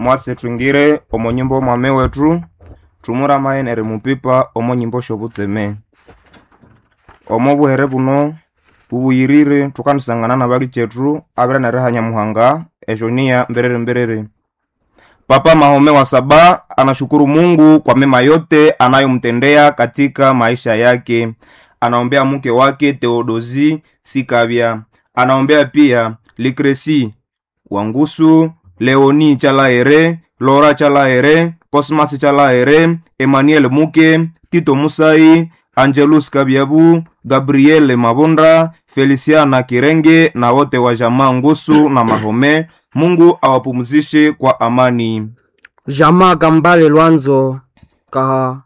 mwase twingire omo nyimbo mwame wetu tumura mayen eri mupipa omo nyimbo shobutseme omo buhere buno bubuyirire tukanisangana na baki chetu abira nereha nyamuhanga eshonia mberere mberere papa mahome wa saba anashukuru mungu kwa mema yote anayomtendea katika maisha yake anaombea mke wake teodozi sikavya anaombea pia likresi wangusu leoni chalaere lora chalaere cosmas chalaere emmanuel muke tito musai angelus kabyabu gabriele mabonda feliciana kirenge na wote wa jamaa ngusu na mahome mungu awapumzishe kwa amani jamaa kambale lwanzo kaha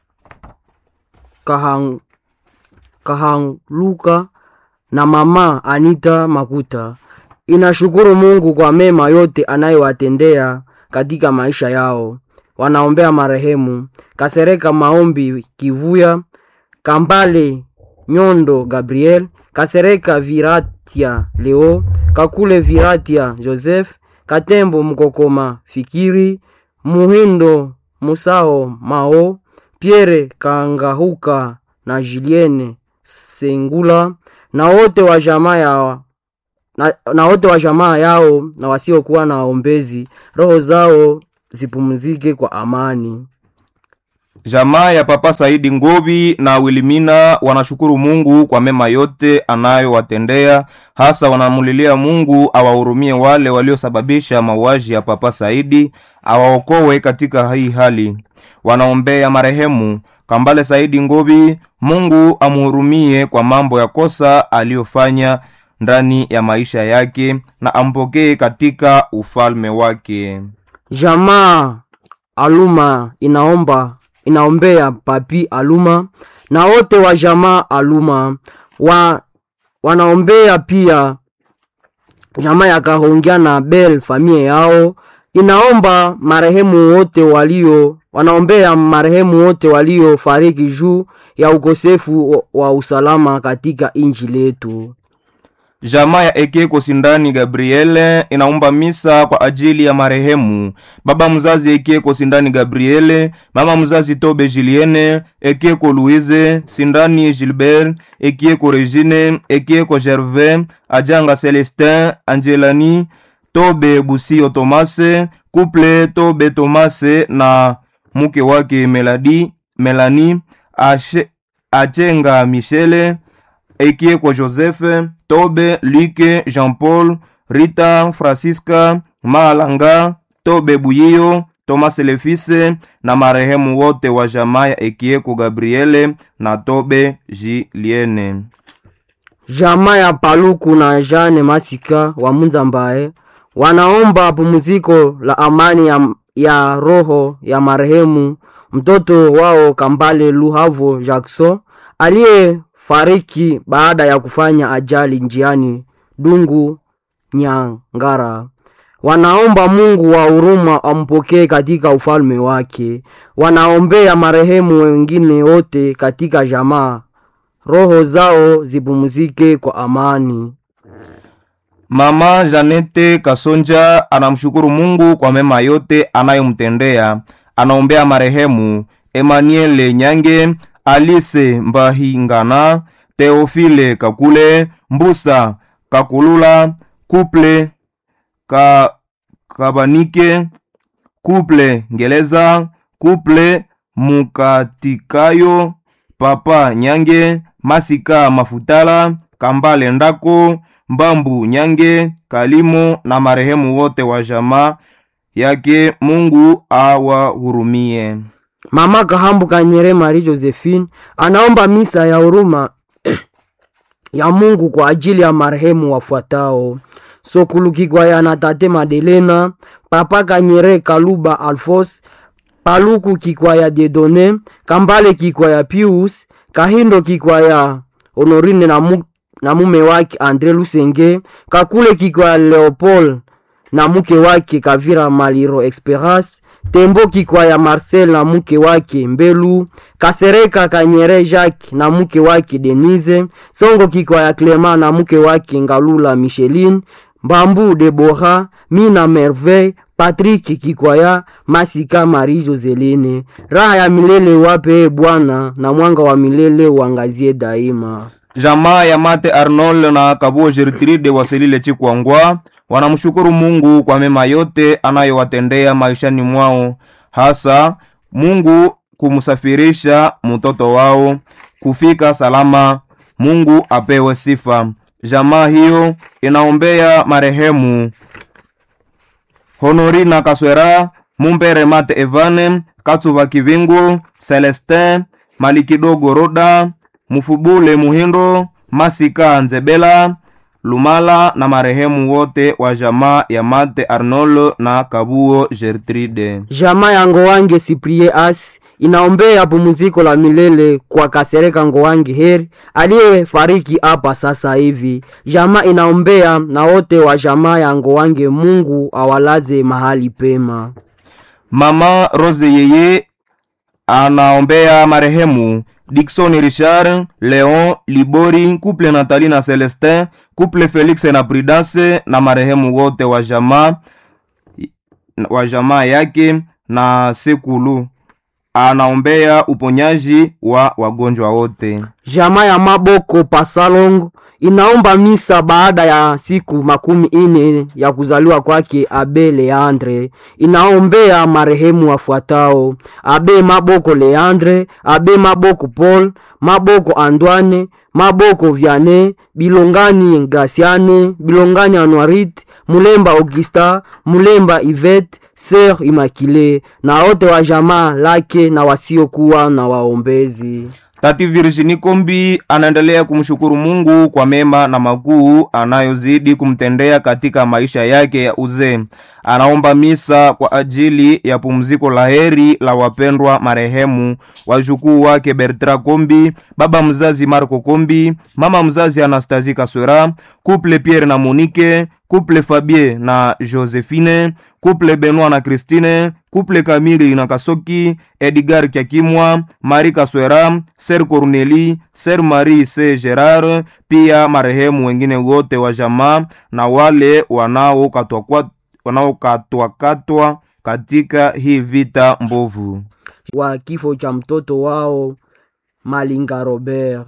kahang, kahanluka na mama anita makuta inashukuru mungu kwa mema yote anayowatendea katika maisha yao wanaombea marehemu kasereka maombi kivuya kambale nyondo gabriel kasereka viratia leo kakule viratia joseph katembo mkokoma fikiri muhindo musao mao pierre kangahuka na julienne sengula na wote wa jamaa ya na, na wote wa jamaa yao na wasiokuwa na waombezi roho zao zipumzike kwa amani jamaa ya papa saidi ngovi na wilimina wanashukuru mungu kwa mema yote anayowatendea hasa wanamulilia mungu awahurumie wale waliosababisha mauaji ya papa saidi awaokowe katika hii hali wanaombea marehemu kambale saidi ngovi mungu amhurumie kwa mambo ya kosa aliyofanya ndani ya maisha yake na ampokee katika ufalme wake jamaa aluma inaomba inaombea papi aluma na wote wa jamaa aluma wa, wanaombea pia jamaa ya kahongya na bel familia yao inaomba marehemu wote walio wanaombea marehemu wote waliofariki juu ya ukosefu wa usalama katika inji letu jamaa ya ekeko sindani gabriele inaomba misa kwa ajili ya marehemu baba mzazi ekeko sindani gabriele mama mzazi tobe julienne ekeko louise sindani gilbert ekieko regine ekieko gervais ajanga celestin angelani tobe busio tomase couple tobe tomase na mke wake meladi melani Ashe, achenga michele ekieko joseph tobe luke jean paul rita francisca maalanga tobe buyiyo tomas lefise na marehemu wote wa jamaa ya ekieko gabriele na tobe jiliene jamaa ya paluku na jane masika wa munzambaye wanaomba pumziko la amani ya, ya roho ya marehemu mtoto wao kambale luhavo jackson aliyefariki baada ya kufanya ajali njiani dungu nyangara wanaomba mungu wa huruma ampokee katika ufalme wake wanaombea marehemu wengine wote katika jamaa roho zao zipumzike kwa amani mama janete kasonja anamshukuru mungu kwa mema yote anayomtendea anaombea marehemu emmanuele nyange alise mbahingana teofile kakule mbusa kakulula kuple ka, kabanike kuple ngeleza kuple mukatikayo papa nyange masika mafutala kambale ndako mbambu nyange kalimo na marehemu wote wa jamaa yake mungu awahurumie mama kahambu kanyere mari josephine anaomba misa ya huruma ya mungu kwa ajili ya marehemu wafuatao sokulukikwaya na tate madelena papa kanyere kaluba alfos paluku kikwaya dedone kambale kikwaya pius kahindo kikwaya honorine na, mu, na mume wake andre lusenge kakule kikwaya leopold na mke wake kavira maliro esperance tembo kikwaya marcel na mke wake mbelu kasereka kanyere jacques na mke wake denise songo kikwaya clema na mke wake ngalula micheline mbambu debora mina merveille patrik kikwaya masika mari joseline raha ya milele wape bwana na mwanga wa milele uangazie daima jamaa ya mate arnold na kabuo gertrude waselile chikwangwa wanamshukuru mungu kwa mema yote anayowatendea maishani mwao hasa mungu kumsafirisha mtoto wao kufika salama mungu apewe sifa jamaa hiyo inaombea marehemu honorina kaswera mumbere mate evane katsuva kivingu celestin malikidogo roda mufubule muhindo masika nzebela lumala na marehemu wote wa jamaa ya mate arnolo na kabuo gertrude jamaa ya ngowange siprie as inaombea pumziko la milele kwa kasereka ngowangi heri aliyefariki hapa sasa hivi jamaa inaombea na wote wa jamaa ya ngowange mungu awalaze mahali pema mama rose yeye anaombea marehemu dikson richard leon libori couple natali na celestin couple felix na prudence na marehemu wote wa jamaa wa jamaa yake na sekulu anaombea uponyaji wa wagonjwa wote jamaa ya maboko pasalong inaomba misa baada ya siku makumi ine ya kuzaliwa kwake abe leandre inaombea marehemu wafuatao abe maboko leandre abe maboko paul maboko andwane maboko vyane bilongani graciane bilongani anuarit mulemba augusta mulemba ivet ser imakile na wote wa jamaa lake na wasiokuwa na waombezi tati virginie kombi anaendelea kumshukuru mungu kwa mema na makuu anayozidi kumtendea katika maisha yake ya uzee anaomba misa kwa ajili ya pumziko la heri la wapendwa marehemu wajukuu wake bertra kombi baba mzazi marco kombi mama mzazi anastasie kaswera couple pierre na monike couple fabie na josephine couple benoit na christine couple kamili na kasoki edgar kyakimwa mari kaswera ser corneli ser marie c gerard pia marehemu wengine wote wa jamaa na wale wanaokatwakatwa wanaokatwakatwa katika hii vita mbovu wa kifo cha mtoto wao malinga robert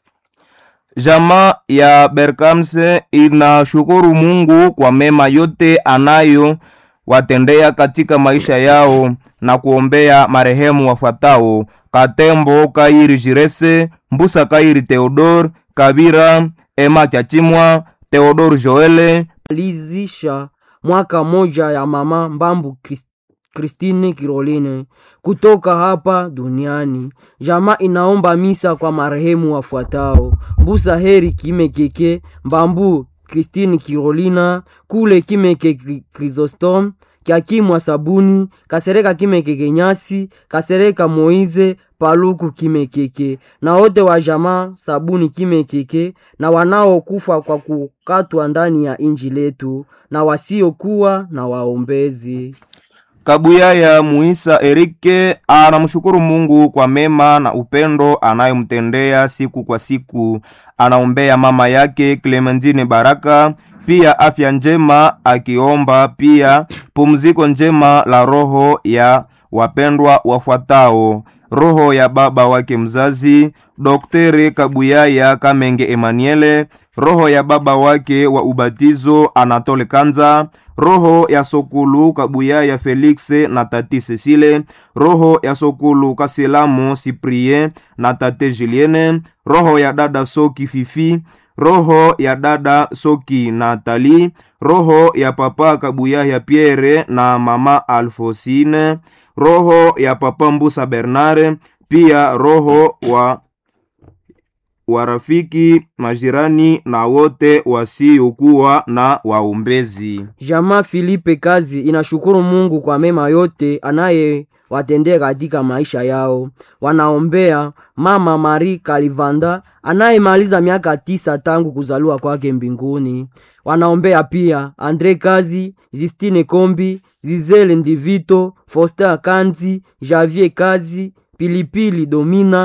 jamaa ya berkamse inashukuru mungu kwa mema yote anayo watendea katika maisha yao na kuombea marehemu wafuatao katembo kairi jirese mbusa kairi theodor kabira ema chachimwa theodor joele alizisha mwaka moja ya mama mbambu Krist- kristine kiroline kutoka hapa duniani jamaa inaomba misa kwa marehemu wafuatao mbusa heri kimekeke mbambu kristine kirolina kule kimeke Kri- krisostom kyakimwa sabuni kasereka kimekeke nyasi kasereka moize paluku kimekeke na wote wa jamaa sabuni kimekeke na wanaokufa kwa kukatwa ndani ya inji letu na wasiokuwa na waombezi kabuya ya muisa erike anamshukuru mungu kwa mema na upendo anayomtendea siku kwa siku anaombea mama yake clementine baraka pia afya njema akiomba pia pumziko njema la roho ya wapendwa wafuatao roho ya baba wake mzazi dokteri kabuyaya kamenge emaniele roho ya baba wake wa ubatizo anatole kanza roho ya sokulu kabuyaya felixe na tati cecile roho ya sokulu kasilamu siprie na tate juliene roho ya dada soki fifi roho ya dada soki natali roho ya papa kabuyaya pierre na mama alfosine roho ya papa mbusa bernare pia roho wa warafiki majirani na wote wasiokuwa na waombezi jamaa filipe kazi inashukuru mungu kwa mema yote anaye watendea katika maisha yao wanaombea mama mari kalivanda anayemaliza miaka tisa tangu kuzaliwa kwake mbinguni wanaombea pia andre kazi zistine kombi zizele ndivito foster kanzi javier kazi pilipili domina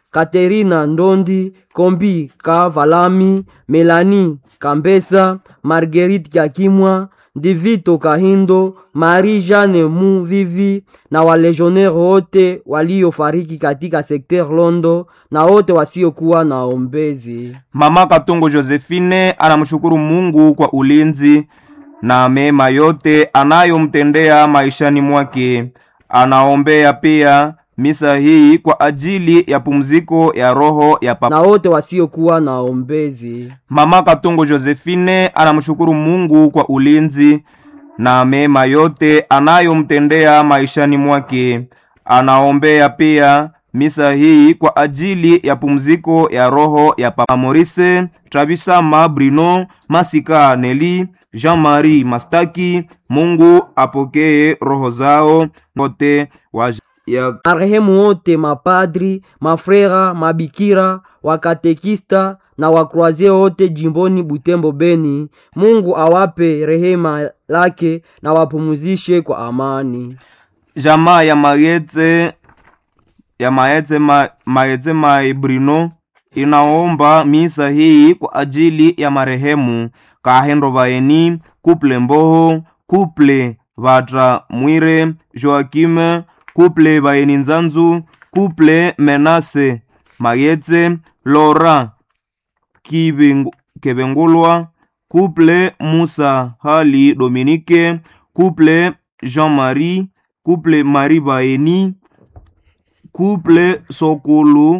katerina ndondi kombi kavalami melani kambesa marguerite kakimwa divito kahindo marie jeanne mu vivi na walegionnaire wote waliofariki katika sekter londo na wote wasiokuwa na ombezi mama katongo josephine anamshukuru mungu kwa ulinzi na mema yote anayomtendea maishani mwake anaombea pia misa hii kwa ajili ya pumziko ya roho ya papa na wote wasiokuwa na ombezi mama katongo josephine anamshukuru mungu kwa ulinzi na mema yote anayomtendea maishani mwake anaombea pia misa hii kwa ajili ya pumziko ya roho ya papa morise trabisama brino masika neli jean-marie mastaki mungu apokee roho zao wote wa ya marehemu wote mapadri mafrera mabikira wakatekista na wakroazie wote jimboni butembo beni mungu awape rehema lake na wapumuzishe kwa amani jamaa ya maetse ya maetse ma, maetse mai brino inaomba misa hii kwa ajili ya marehemu kahendo vaeni kuple mboho kuple vatra mwire joakime kuple vaeni nzanzu kuple menase mayetse lora Kibengu- kebengulwa kuple musa hali dominike kuple jean-marie couple marie baeni couple sokulu